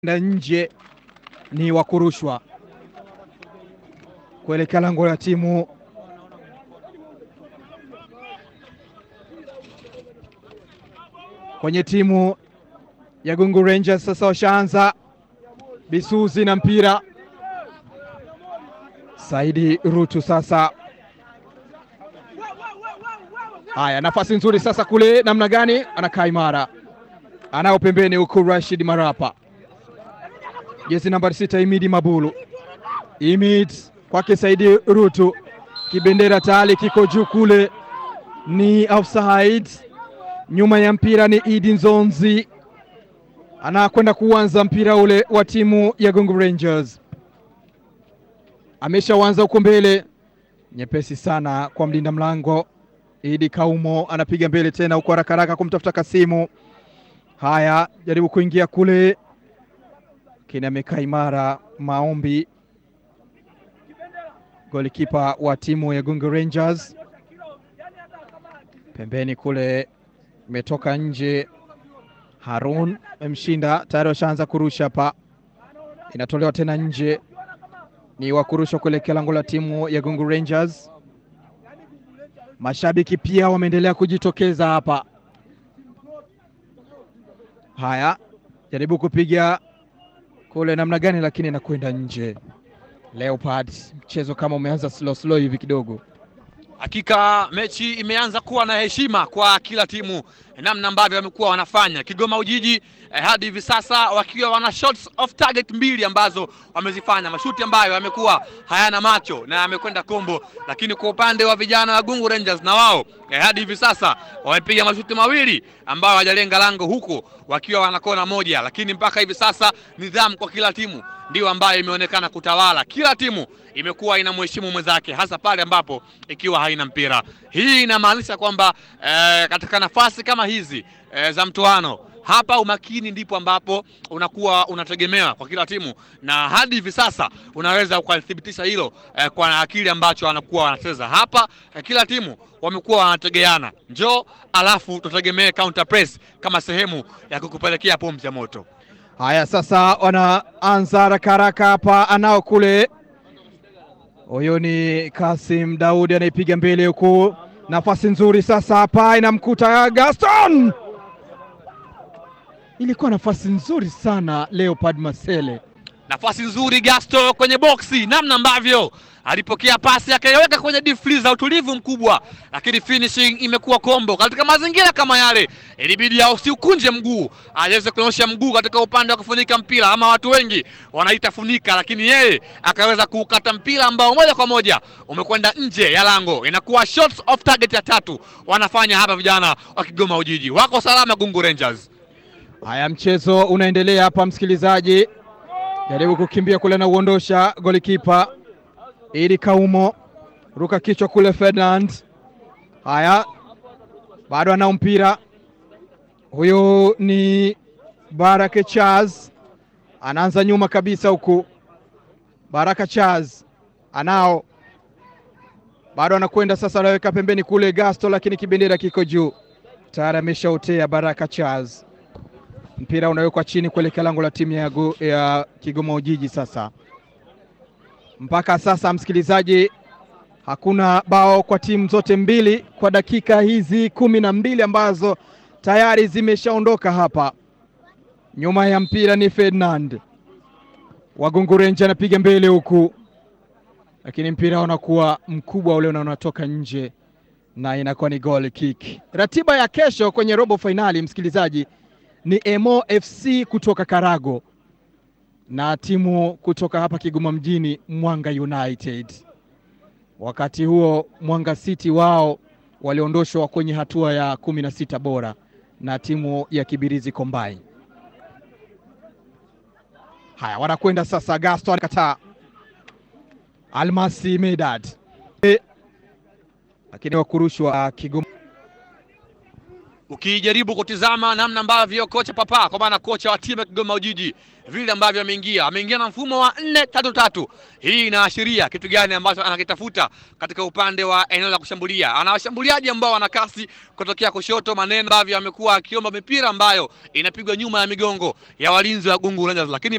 na nje ni wa kurushwa kuelekea lango la timu kwenye timu ya Gungu Rangers. Sasa washaanza Bisuzi na mpira Saidi Rutu sasa. Haya, nafasi nzuri sasa kule, namna gani? Anakaa imara, anao pembeni huku Rashid Marapa, jezi nambari sita, Imidi Mabulu. Imid kwake Saidi Rutu, kibendera tayari kiko juu kule, ni offside. Nyuma ya mpira ni Idi Nzonzi, anakwenda kuanza mpira ule wa timu ya Gungu Rangers ameshaanza huko mbele, nyepesi sana kwa mlinda mlango Idi Kaumo, anapiga mbele tena huko haraka haraka kumtafuta Kasimu. Haya, jaribu kuingia kule, lakini amekaa imara. Maombi, golikipa wa timu ya Gungu Rangers, pembeni kule, imetoka nje. Harun amemshinda tayari, washaanza kurusha hapa, inatolewa tena nje ni wa kurushwa kuelekea lango la timu ya Gungu Rangers. Mashabiki pia wameendelea kujitokeza hapa. Haya, jaribu kupiga kule namna gani, lakini inakwenda nje. Leopard, mchezo kama umeanza slow slow hivi kidogo. Hakika mechi imeanza kuwa na heshima kwa kila timu, namna ambavyo wamekuwa wanafanya. Kigoma Ujiji eh, hadi hivi sasa wakiwa wana shots off target mbili ambazo wamezifanya, mashuti ambayo yamekuwa hayana macho na yamekwenda kombo. Lakini kwa upande wa vijana wa Gungu Rangers na wao eh, hadi hivi sasa wamepiga mashuti mawili ambayo hawajalenga lango, huku wakiwa wana kona moja. Lakini mpaka hivi sasa nidhamu kwa kila timu ndio ambayo imeonekana kutawala. Kila timu imekuwa inamheshimu mwenzake, hasa pale ambapo ikiwa haina mpira. Hii inamaanisha kwamba eh, katika nafasi kama hizi eh, za mtoano hapa umakini ndipo ambapo unakuwa unategemewa kwa kila timu, na hadi hivi sasa unaweza ukalithibitisha hilo eh, kwa akili ambacho wanakuwa wanacheza hapa. Eh, kila timu wamekuwa wanategeana, njoo alafu tutegemee counter press kama sehemu ya kukupelekea pumzi ya moto. Haya, sasa wanaanza haraka haraka hapa, anao kule, huyo ni Kasim Daudi anaipiga mbele huku, nafasi nzuri sasa hapa inamkuta Gaston, ilikuwa nafasi nzuri sana Leopard Masele, nafasi nzuri Gasto kwenye boksi, namna ambavyo alipokea pasi akaiweka kwenye deep freezer, utulivu mkubwa, lakini finishing imekuwa kombo. Katika mazingira kama yale, ilibidi usiukunje mguu, aweze kunyosha mguu katika upande wa kufunika mpira, ama watu wengi wanaita funika, lakini yeye akaweza kuukata mpira ambao moja kwa moja umekwenda nje ya lango. Inakuwa shots off target ya tatu wanafanya hapa vijana wa Kigoma Ujiji, wako salama Gungu Rangers. Haya, mchezo unaendelea hapa, msikilizaji, jaribu kukimbia kule na uondosha golikipa Idi Kaumo, ruka kichwa kule Ferdinand. Haya, bado anao mpira huyu, ni Baraka Chaz, anaanza nyuma kabisa huku. Baraka Chaz anao, bado anakwenda sasa, anaweka pembeni kule Gasto, lakini kibendera kiko juu tayari, ameshautea Baraka Chaz. Mpira unawekwa chini kuelekea lango la timu ya, ya Kigoma Ujiji sasa mpaka sasa msikilizaji, hakuna bao kwa timu zote mbili kwa dakika hizi kumi na mbili ambazo tayari zimeshaondoka hapa. Nyuma ya mpira ni Ferdinand Wagungu Ranger anapiga mbele huku, lakini mpira unakuwa mkubwa ule na unatoka nje na inakuwa ni goal kick. Ratiba ya kesho kwenye robo fainali msikilizaji ni Emo FC kutoka Karago na timu kutoka hapa Kigoma mjini Mwanga United. Wakati huo Mwanga City wao waliondoshwa kwenye hatua ya kumi na sita bora na timu ya Kibirizi Combine. Haya, wanakwenda sasa, Gaston kataa Almasi Medad, lakini wakurushwa Kigoma ukijaribu kutizama namna ambavyo kocha Papa kwa maana kocha wa timu ya Kigoma Ujiji vile ambavyo ameingia ameingia na mfumo wa nne tatu tatu. Hii inaashiria kitu gani ambacho anakitafuta katika upande wa eneo la kushambulia? Ana washambuliaji ambao wana kasi kutokea kushoto, maneno ambavyo amekuwa akiomba mipira ambayo inapigwa nyuma ya migongo ya walinzi wa Gungu Rangers, lakini